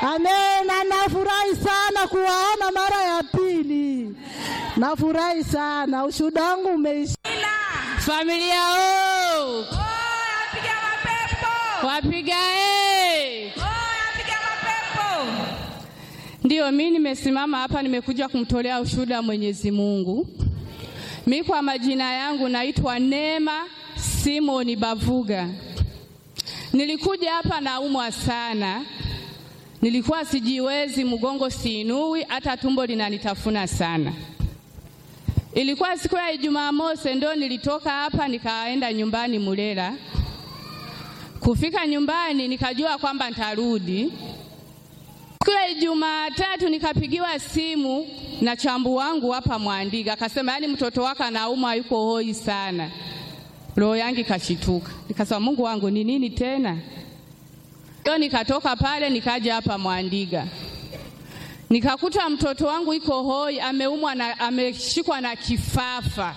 Amena, nafurahi sana kuwaona mara ya pili, nafurahi sana. Ushuhuda wangu umeisha. Familia o Piga mapepo. wapiga e. Piga mapepo. Ndiyo, mi nimesimama hapa, nimekuja kumtolea ushuhuda wa Mwenyezi Mungu. Mi kwa majina yangu naitwa Neema Simoni Bavuga. Nilikuja hapa naumwa sana, nilikuwa sijiwezi, mgongo siinui, hata tumbo linanitafuna sana. Ilikuwa siku ya Ijumaa mosi, ndo nilitoka hapa nikaenda nyumbani Mulela. Kufika nyumbani nikajua kwamba nitarudi Siku ya Ijumaa tatu nikapigiwa simu na chambu wangu hapa Mwandiga, akasema yaani mtoto wako anaumwa, yuko hoi sana. Roho yangu ikashituka, nikasema Mungu wangu ni nini tena? Ndio nikatoka pale nikaja hapa Mwandiga, nikakuta mtoto wangu iko hoi, ameumwa na ameshikwa na kifafa,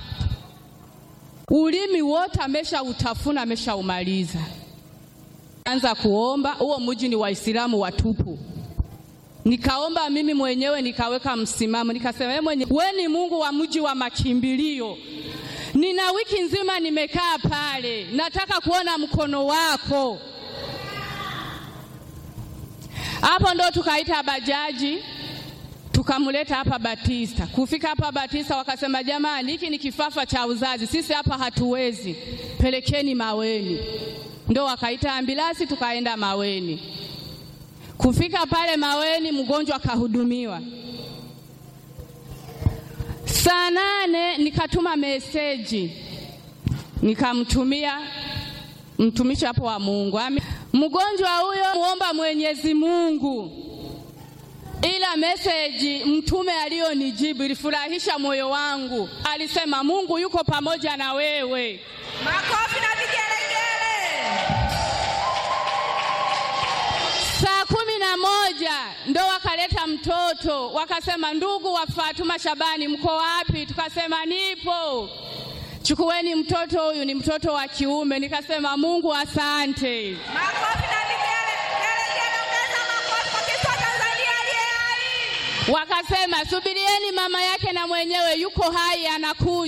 ulimi wote ameshautafuna, ameshaumaliza. Anza kuomba, huo mji ni Waislamu watupu Nikaomba mimi mwenyewe nikaweka msimamo, nikasema wewe mwenye, we ni Mungu wa mji wa makimbilio. Nina wiki nzima nimekaa pale, nataka kuona mkono wako. Hapo ndo tukaita bajaji tukamleta hapa Batista. Kufika hapa Batista wakasema, jamani, hiki ni kifafa cha uzazi, sisi hapa hatuwezi, pelekeni Maweni. Ndo wakaita ambilasi tukaenda Maweni. Kufika pale Maweni, mgonjwa akahudumiwa. Saa nane nikatuma meseji nikamtumia mtumishi hapo wa Mungu, Ami- mgonjwa huyo muomba Mwenyezi Mungu, ila meseji mtume aliyonijibu ilifurahisha moyo wangu. Alisema Mungu yuko pamoja na wewe. Makofi na vigelegele. Saa kumi na moja ndo wakaleta mtoto, wakasema ndugu wa Fatuma Shabani, mko wapi? Tukasema nipo, chukueni mtoto huyu, ni mtoto wa kiume. Nikasema Mungu asante. Makofi na vigelegele. Ongeza makofi kwa Kristo wa Tanzania aliye hai. Wakasema subirieni, mama yake na mwenyewe yuko hai, anakuja.